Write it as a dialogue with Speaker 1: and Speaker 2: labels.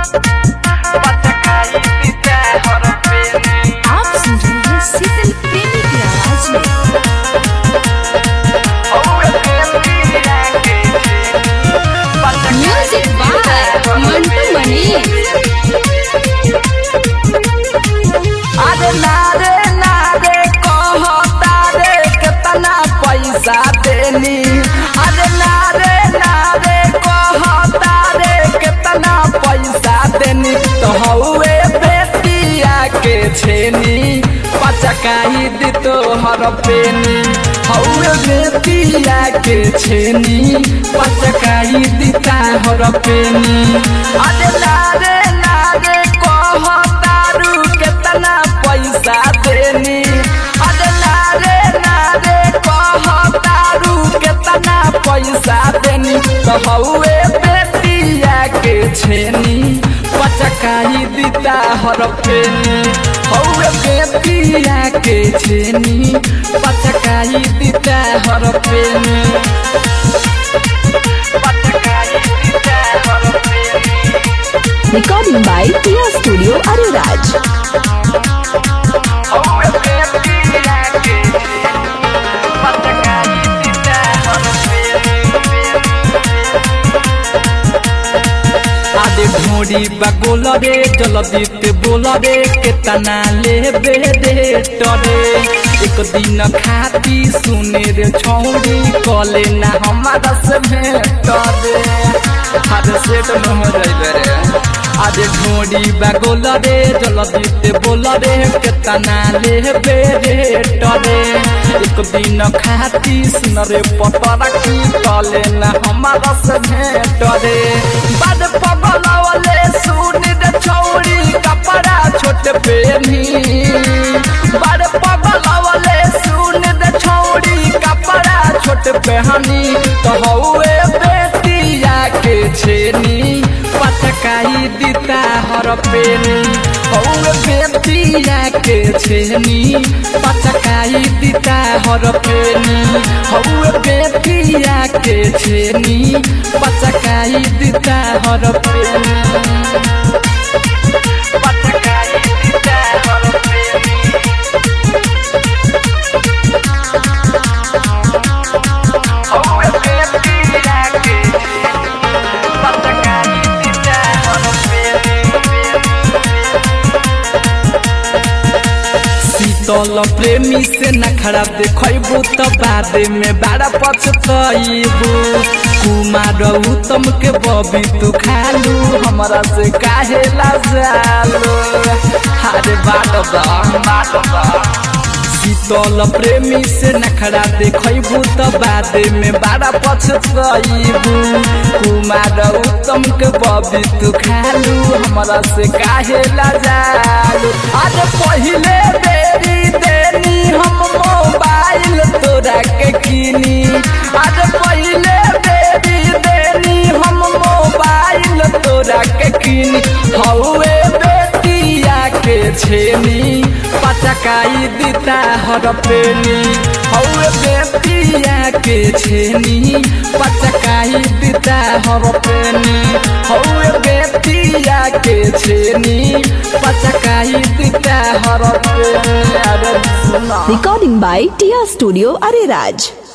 Speaker 1: पचकाई दिता हर पेनी
Speaker 2: आप सुन रहे हैं शीतल प्रेमी की आवाज में
Speaker 1: हौवे पेनिया के छेनी
Speaker 2: म्यूजिक बाय मंटू मणि
Speaker 1: अरे नारे नारे कहता रे कितना पैसा देनी अरे नारे नारे कहता रे कितना पैसा देनी तो हौवे बेटिया के छेनी पचकाई दी तो हर पेनी हौवे बेटिया के छेनी पचकाई दी हर पेनी अरे नारे नारे कहतारू केतना पैसा देनी अरे नारे नारे कहतारू केतना पैसा देनी तो हौवे बेटिया के छेनी पचकाई दिता हर पेनी हौवे बेटिया के छेनी पचकाई दिता हर पेनी पचकाई दिता हर पेनी
Speaker 2: recording by Tiya studio Areraj
Speaker 1: हौवे बेटिया के पचकाई दिता हर आदे घोड़ी बगोल रे जलदीत बोल रे केतना लेबे दे टरे एक दिन खाती सुने रे छौड़ी कले ना हमारा से भेट रे हर सेट न हो जाइबे रे आदे घोड़ी बगोल रे जलदीत बोल रे केतना लेबे रे टरे एक दिन खाती सुन रे पतरा की कले ना हमारा से भेट रे बड पगलवले सुन रे छौड़ी कपड़ा छोट पेनी बड पगलवले सुन रे छौड़ी कपड़ा छोट पहनी तो हौवे बेटिया के छेनी पटकाई दिता हर पेनी हौवे बेटिया के छेनी पटकाई दिता हर पेनी हौवे बेटिया के छेनी पटकाई दिता हर पेनी पटकाई दिता हर पेनी हौवे बेटिया के पटकाई दिता हर शीतल प्रेमी से नखरा देखबू तो बाद में बड़ा पछतबू कुमार उत्तम के बबी तू खालू हमरा से काहे लाजालो हारे बाट दा बाट दा शीतल प्रेमी से नखरा देखबू तो बाद में बड़ा पछतबू कुमार उत्तम के बबी तू खालू हमरा से काहे लाजालू आज पहिले बेरी देनी हम मोबाइल तोरा के किनी आज पहिले बेरी देनी हम मोबाइल तोरा के किनी हौवे बेटिया के छेनी पचकाई दिता हर पेनी हौवे बेटिया के छेनी पचकाई दिता हर पेनी हौवे बेटिया के छेनी पचकाई दिता हर पेनी अरे सुना
Speaker 2: recording by Tiya studio Areraj